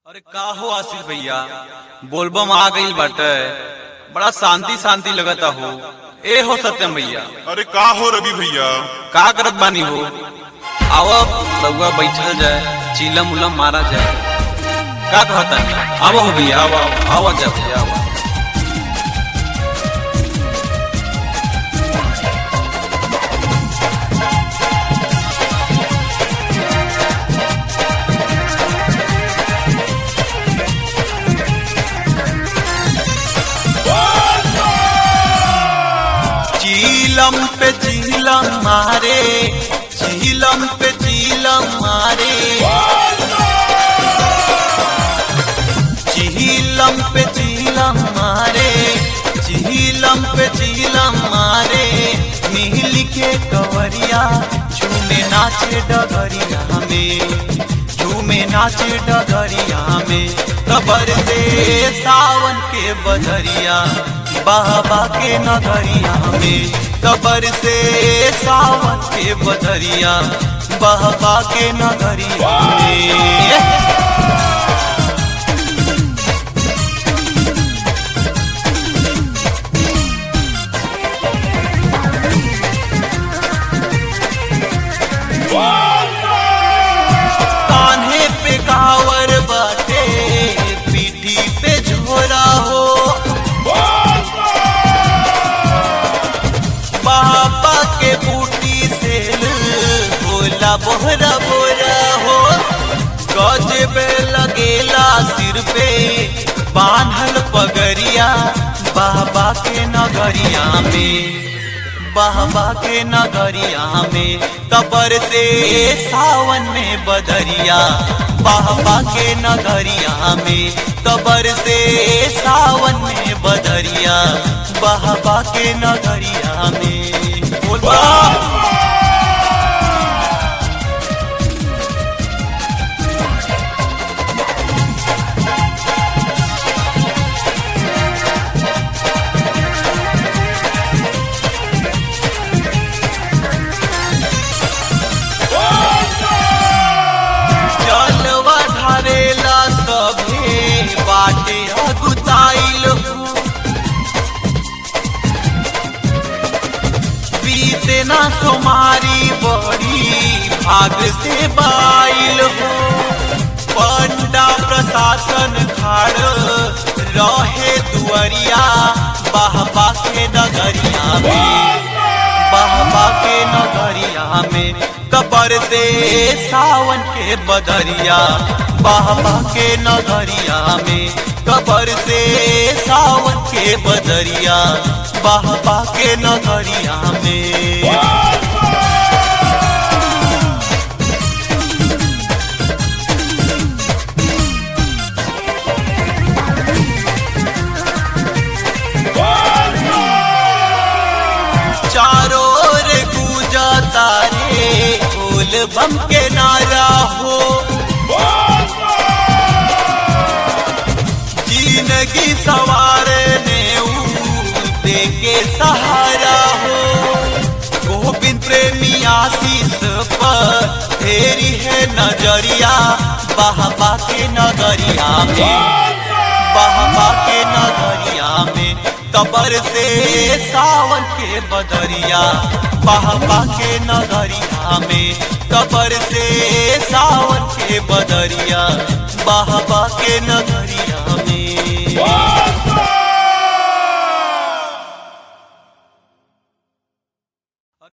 अरे का हो आसिफ भैया बोलबम आ गईल बाटे बड़ा शांति शांति लगता हो ए हो सत्यम भैया अरे का हो रवि भैया का करत बानी हो आओ रउआ बैठल जाए चीलम उलम मारा जाए का कहता आवो हो भैया आवो आवो जा भैया आवो चीलम पे चीलम मारे चीलम पे चीलम मारे चीलम पे चीलम मारे चीलम पे चीलम मारे नील के कवरिया झूमे नाचे डगरिया में झूमे नाचे डगरिया में कबर से सावन के बदरिया बाबा के नगरिया में कबर से सावन के बदरिया बाबा के नगरिया में कान्हे पे कावर बाटे पीठी पे झोरा हो बाबा के बूटी से बोला बोहरा बोरा हो गजबे लगेला सिर पे बांधल पगरिया बाबा के नगरिया में बाबा के नगरिया में कबर से सावन में बदरिया बाबा के नगरिया में कबर से सावन में बदरिया बाबा के नगरिया में बोला जलवा ढारेला सभे बाटे अगुताइल हो बीते ना सोमारी बड़ी भाग से बाइल हो पंडा प्रशासन खाड़ रहे दुअरिया बाहबा के नगरिया में बाबा के नगरिया में कबर से सावन के बदरिया बाबा के नगरिया में कबर से सावन के बदरिया बाबा के नगरिया में चारों ओर गूंजा तारे बोल बम के नारा हो जिंदगी सवारने दे के सहारा हो गोविंद प्रेमी आशीष पर तेरी है नजरिया बाबा के नगरिया में बाबा के नगरिया में कबर से सावन के बदरिया बाबा के नगरिया में कबर से सावन के बदरिया बाबा के नगरिया